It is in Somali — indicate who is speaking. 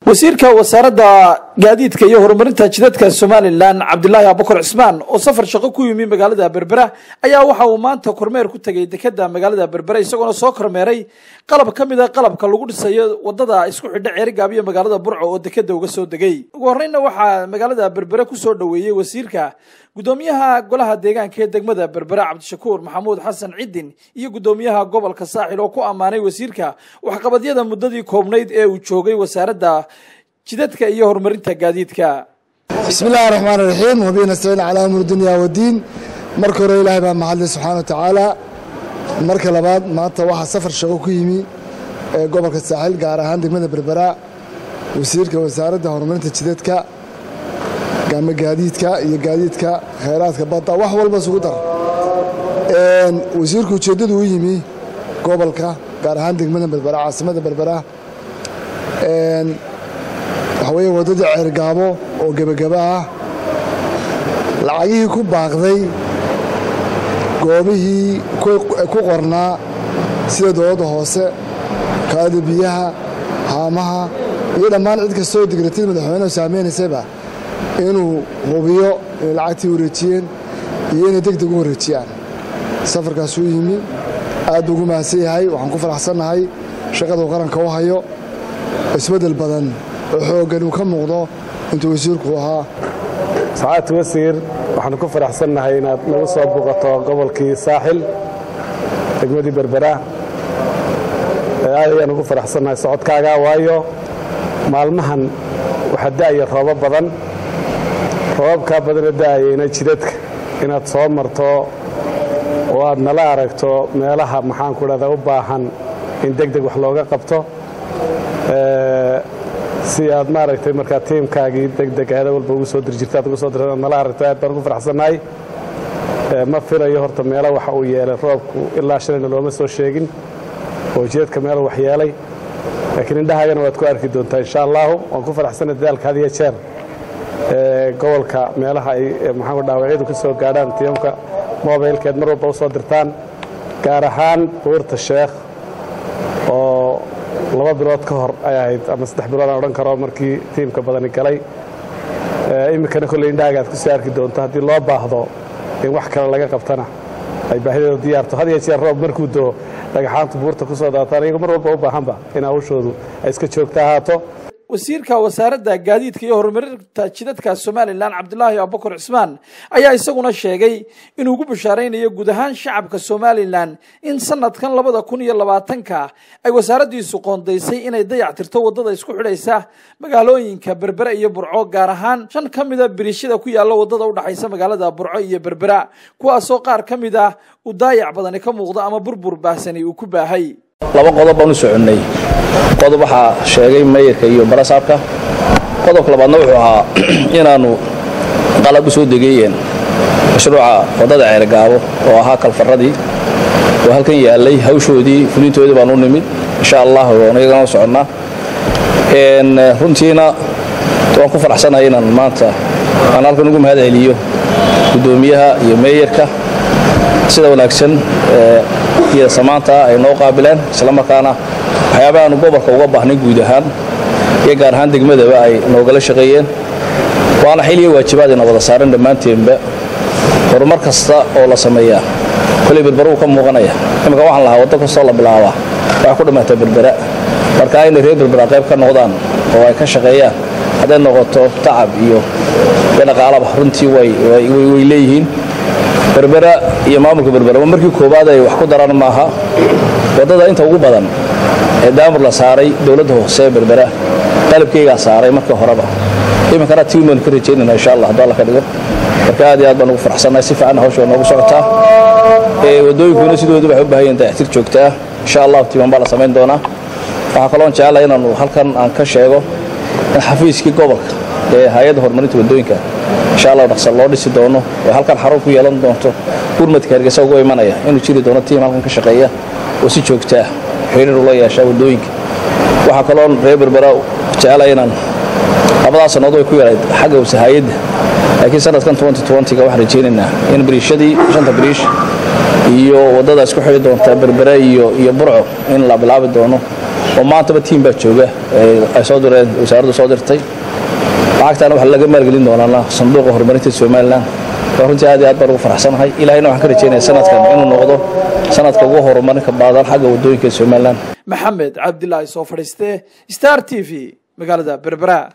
Speaker 1: wasiirka wasaaradda gaadiidka iyo horumarinta jidadka somalilan cabdilaahi abukar cismaan oo safar shaqo ku yimi magaalada berbera ayaa waxa uu maanta kormeer ku tegay dekeda magaalada berbera isagoona soo kormeeray qalab ka mid a qalabka lagu dhisayo wadada isku xidha ceerigaab iyo magaalada burco oo dekeda uga soo degay ugu horeyna waxaa magaalada berbere kusoo dhoweeyey wasiirka gudoomiyaha golaha deegaanka ee degmada berbera cabdishakuur maxamuud xasan cidin iyo gudoomiyaha gobolka saaxil oo ku ammaanay wasiirka waxqabadyada muddadii koobnayd ee uu joogay wasaaradda jidadka iyo horumarinta gaadiidka
Speaker 2: bismi illaahi raxmaan iraxiim wabihi nastaciin calaa amur dunya wadiin marka hore ilaahay baa mahadlay subxaana wa tacaala marka labaad maanta waxaa safar shaqo ku yimi ee gobolka saaxil gaar ahaan degmada berbera wasiirka wasaaradda horumarinta jidadka gama gaadiidka iyo gaadiidka khayraadka badda wax walba isugu dar wasiirku ujeeddadu u yimi gobolka gaar ahaan degmada berbera caasimada berbera waxa weeye waddadii ceergaabo oo gebagaba ah lacagihii ku baaqday goobihii ku qornaa sida dowladda hoose kaada biyaha haamaha iyo dhammaan cid kastoo digratida madaxweynehu saameynaysayba inuu hubiyo inay lacagtii wareejiyeen iyo inay deg deg u wareejiyaan safarkaasuu yimi aad buu ugu mahadsan yahay waxaan ku faraxsannahay shaqaduu qaranka u hayo isbeddel badan oo xooggan uu ka muuqdo intuu wasiirku ahaa
Speaker 3: sacaadti wasiir waxaanu ku faraxsannahay inaad nagu soo buuqato gobolkii saaxil degmadii berbera aad ayaan ugu faraxsannahay socodkaaga waayo maalmahan waxaa da'aya roobo badan roobabkaa badana da'ayayna jidadka inaad soo marto oo aad nala aragto meelaha maxaanku dhahdaa u baahan in deg deg wax looga qabto si aad maaragtay markaa tiimkaagii degdeg ahda walba ugu soo diri jirta ad ugu soo dirta ad nala aragto aad baan ugu faraxsannahay ma filayo horta meelo waxa uu yeelay roobku ilaa shalayna looma soo sheegin oo jidadka meelo wax yeelay laakiin indhahaagana waad ku arki doontaa insha allahu waan ku faraxsanay dadaalka had iyo jeer gobolka meelaha ay maxaanku dhaawacyadu ka soo gaadhaan tiimka mobilkeed mar walba u soo dirtaan gaar ahaan buurta sheekh oo laba bilood ka hor ay ahayd ama saddex bilood aan odhan karo markii tiimka badani galay iminkana kolley indhaaga aad kusii arki doonto haddii loo baahdo in wax kale laga qabtana ay baahideedu diyaarto had iyo jeer roob markuu doo dhagaxaantu buurta ku soo daataan iyago mar walba u baahanba in hawshoodu ay iska joogta ahaato
Speaker 1: wasiirka wasaaradda gaadiidka iyo horumarinta jidadka somalilan cabdilaahi abukar cismaan ayaa isaguna sheegay inuu ugu bashaaraynayo guud ahaan shacabka somalilan in sanadkan labada kun iyo labaatanka ay wasaaraddiisu qoondaysay inay dayac tirto waddada isku xidhaysa magaalooyinka berbera iyo burco gaar ahaan shan ka mida biriishada ku yaalla waddada udhexaysa magaalada burco iyo berbera kuwaasoo qaar ka mid ah uu daayac badani ka muuqdo ama burbur baahsani uu ku baahay
Speaker 4: laba qodob baan u soconnay qodob waxaa sheegay mayarka iyo barasaabka qodobka labaadna wuxuu ahaa inaannu qalab u soo degayeen mashruuca waddada ceergaabo oo ahaa kalfaradii oo halkan yaallay hawshoodii fulintoodii baan u nimid insha allah nagagana u soconnaa runtiina waan ku faraxsanahay inaan maanta aan halkan ugu mahad celiyo guddoomiyaha iyo meeyarka sida wanaagsan iyo samaanta ay noo qaabileen islamarkaana waxyaabaha aanu gobolka uga baahnay guud ahaan iyo gaar ahaan degmadaba ay noogala shaqeeyeen waana xiliyo waajibaad ina wada saaran dhammaanteenba horumar kasta oo la sameeyaa koley berbera uu ka muuqanaya iminka waxaan lahaa waddo kastoo la bilaabaa waxay ku dhammaata berbera marka inay reer berbera qayb ka noqdaan oo ay ka shaqeeyaan hadday noqoto tacab iyo dhaqaalaba runtii way leeyihiin berbera iyo maamulka berberaba markii koowaad ay wax ku daran maaha waddada inta ugu badan ee daamur la saaray dowladda hoose ee berbera qalabkeygaa saaray markii horeba iminkana tiin baanu ka rajaynayna insha allah hadduu alla ka dhigo marka aad iyo aad baan ugu faraxsannahay si fiicanna hawsha waa noogu socotaa waddooyinkuna sidoodu waxay u baahan yihin dayactir joogtaa insha allahu tiiman baa la samayn doonaa waxaa kaloon jecelahay inaanu halkan aan ka sheego in xafiiskii gobolka ee hay-adda horumarinta waddooyinka insha allah dhaqsa loo dhisi doono oo halkan xarun ku yeelan doonto gurmadka hargeysa ugu imanaya inuu jiri doono tiim halkan ka shaqeeya oo si joogtaa xiriir ula yeeshaa waddooyinka waxaa kaloo reer berbera jecelahay inaan labadaa sannadood way ku yarayd xagga wasahayadda laakiin sanadkan ga waxaan rajaynaynaa in biriishadii shanta biriish iyo waddada isku xidhi doonta berbere iyo iyo burco in la bilaabi doono oo maantaba tiim baa jooga ay soo direen wasaaraddu soo dirtay lacagtaana waxaa laga maalgelin doonaana sanduuqa horumarinta somalilan runtii aad iyo aad baan ugu faraxsanahay ilahayna waxaan ka rajaynaya sanadkan inuu noqdo sanadka ugu horumarinka baadan xagga waddooyinka somalilan
Speaker 1: maxamed cabdilaahi soo fadhiiste star t v magaalada berbera